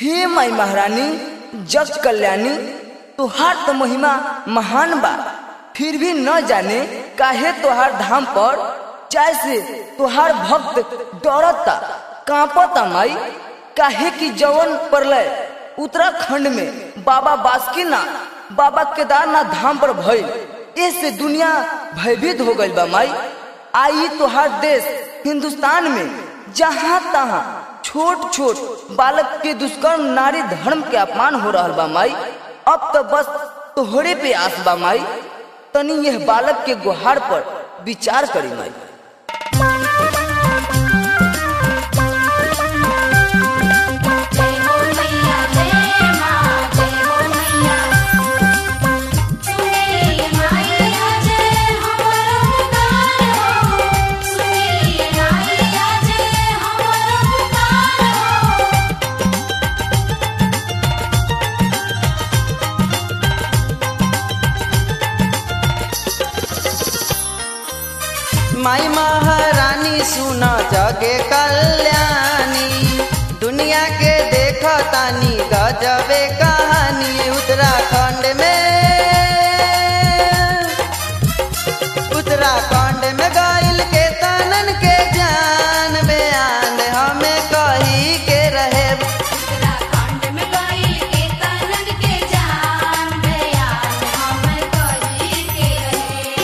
हे माई महारानी जग कल्याणी तुहार तो महिमा महान बा फिर भी न जाने काहे तुहार धाम पर जैसे तुहार भक्त डरता कांपता माई काहे की जवन परलय उत्तराखंड में बाबा बासुकीनाथ बाबा केदारनाथ धाम पर भइल इससे दुनिया भयभीत हो गई बा माई आई तुहार देश हिंदुस्तान में जहाँ तहाँ छोट छोट बालक के दुष्कर्म नारी धर्म के अपमान हो रहा बा माई अब तो बस तोहरे पे आस बा माई तनी यह बालक के गुहार पर विचार करी माई जय हो मैया जय मां जय हो मैया सुनिए माईया जय हमारा पुकार हो सुनिए माईया जय हमारा पुकार हो माई महारानी सुना जगे कल्याणी दुनिया के देखो तानी गजबे कहानी उत्तराखंड में उत्तराखंड में गाइल के तनन के जान बयान हमें कही के रहे उत्तराखंड में गइल के तनन के जान बयान हम कही के रहे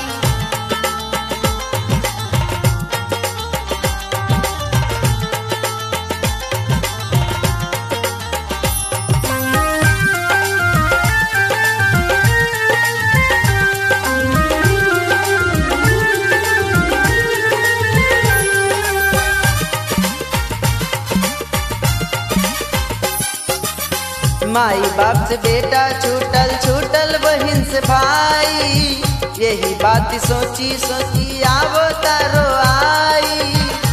माई बाप से बेटा छूटल छूटल बहिन से भाई यही बात सोची सोची आवो तारो आई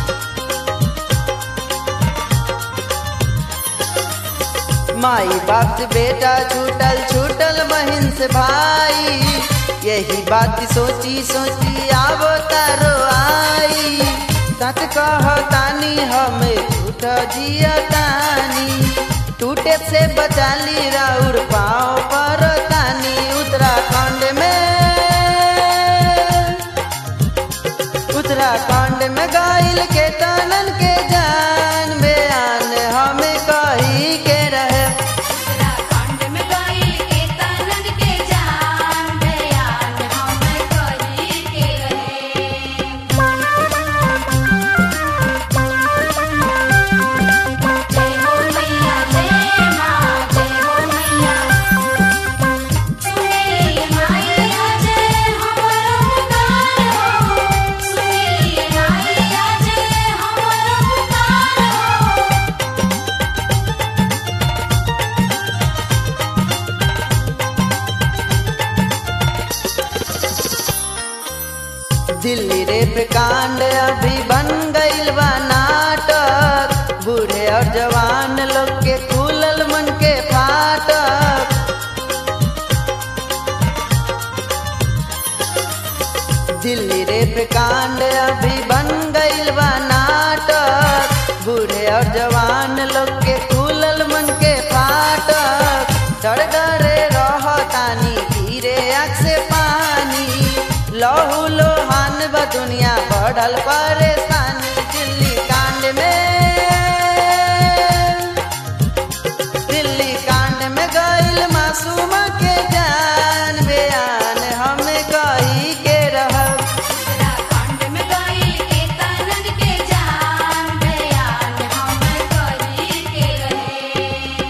माई बाप से बेटा छूटल छूटल बहिन से भाई यही बात सोची सोची आवो तारो आई सच कहतानी हमें झूठ जिया तानी टूटे से बचाली राउर पाँव पर तानी उत्तराखंड में उत्तराखंड में गाइल के तनन के जान बयान हमें कही के रहे उत्तराखंड में गइल के तनन के जान बयान हम कही के रहे जय हो मैया जय मां जय हो मैया सुनिए माईया जय हमारा पुकार हो सुनिए माईया जय हमारा पुकार हो दिल्ली रेप कांड अभी बन गइल बा नाटक बूढ़े और जवान लोग के खुलल मन के फाटक दिल्ली रेप कांड अभी बन गइल बा नाटक बूढ़े और जवान लोग के खुलल मन के फाटक डर डरे रहतानी धीरे आँख से पानी लहू लोहान बा दुनिया बढ़ल परेशानी दिल्ली कांड में दिल्ली कांड में गइल मासूम के जान बयान हमें कही के रहल उत्तराखंड में गइल के तनन के जान बयान हम कही के रहे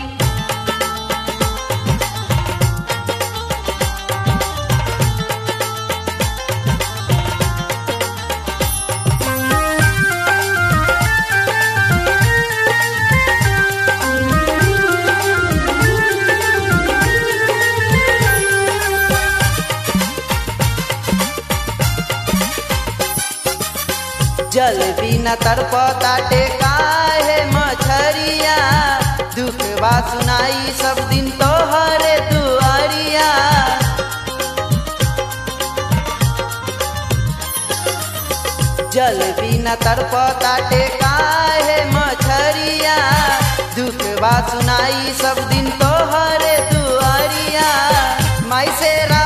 जल बिना तड़प काटे काहे मछरिया दुख बा सुनाई सब दिन तोहरे दुआरिया जल बिना तड़प काटे काहे मछरिया दुख बा सुनाई सब दिन तोहरे दुआरिया माई से